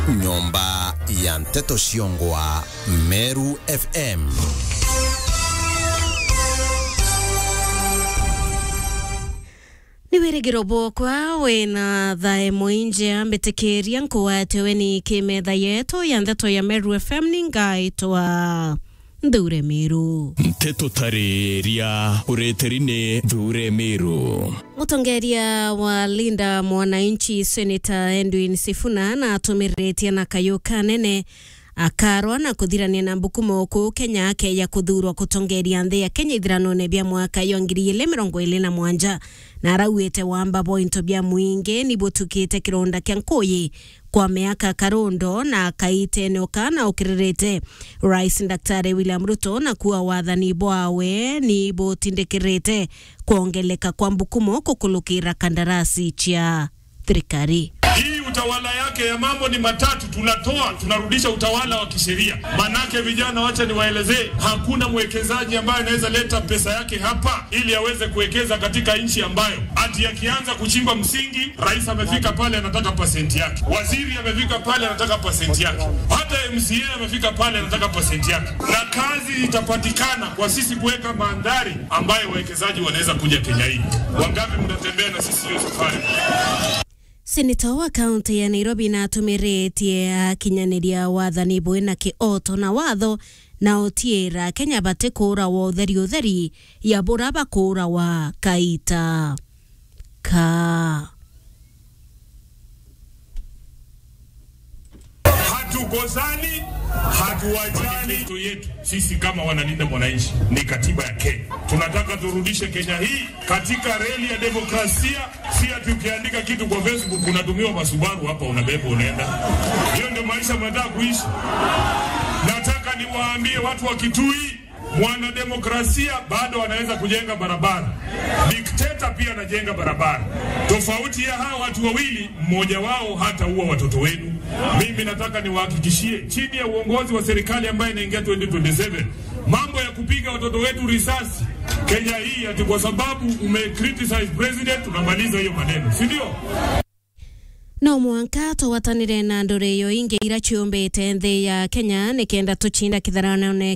nyomba ya nteto ciongwa meru fm nä wä rä gä ro bwokwa wä na thae mwinje ambätä ria nkuwatewe ni kä metha yetu ya ntheto ya meru fm nä ngaitwa nthure mä ru nteto tarĩria ũrĩtĩri-inĩ thure mĩrũ mutongeria wa linda mwananchi senator edwin sifuna na atumiritie na kayo kanene akarwa na kuthirania na mbukumo kuu kenya ake ya kuthurwa kutongeria nthi ya kenya ithirano-ini bia mwaka yo ngiri ili mirongo ili na mwanja na arauite wamba bointo bia mwingi ni butukite kironda kia nkuyi kwa miaka karundo na akaite eneo kana ukiririte rais daktari william ruto na kuwa wathani bwawe ni butindikirite kuongeleka kwa mbukumo kukulukira kandarasi chia thirikari Hii utawala yake ya mambo ni matatu, tunatoa tunarudisha utawala wa kisheria. Manake vijana, wacha niwaelezee, hakuna mwekezaji ambaye anaweza leta pesa yake hapa ili aweze kuwekeza katika nchi ambayo ati akianza kuchimba msingi, rais amefika pale anataka pasenti yake, waziri amefika pale anataka pasenti yake, hata MCA amefika pale anataka pasenti yake, na kazi itapatikana kwa sisi kuweka mandhari ambayo wawekezaji wanaweza kuja Kenya hii. Wangapi mnatembea na sisi hiyo safari? seneta wa kaunti ya nairobi natumiretie akinyaniria wathani bwe na kioto na watho na otiera kenya bati kura wa utheri utheri ya bura bakura wa kaita ka hatugozani hatuwajani. Ndoto yetu sisi kama wanalinda mwananchi ni katiba ya Kenya. Tunataka turudishe Kenya hii katika reli ya demokrasia, si ati ukiandika kitu kwa Facebook unatumiwa masubaru hapa, unabeba unaenda. Hiyo ndio maisha mnataka kuishi. Nataka niwaambie watu wa Kitui, mwanademokrasia bado anaweza kujenga barabara, dikteta pia anajenga barabara. Tofauti ya hawa watu wawili, mmoja wao hata uwa watoto wenu. Mimi nataka niwahakikishie, chini ya uongozi wa serikali ambayo inaingia 2027 mambo ya kupiga watoto wetu risasi Kenya hii, ati kwa sababu umecriticize president unamaliza hiyo maneno, si ndio? no mwanka twatanire na ndore iyo ingi ira ciumbite nthi ya kenya nikenda tuchinda kitharano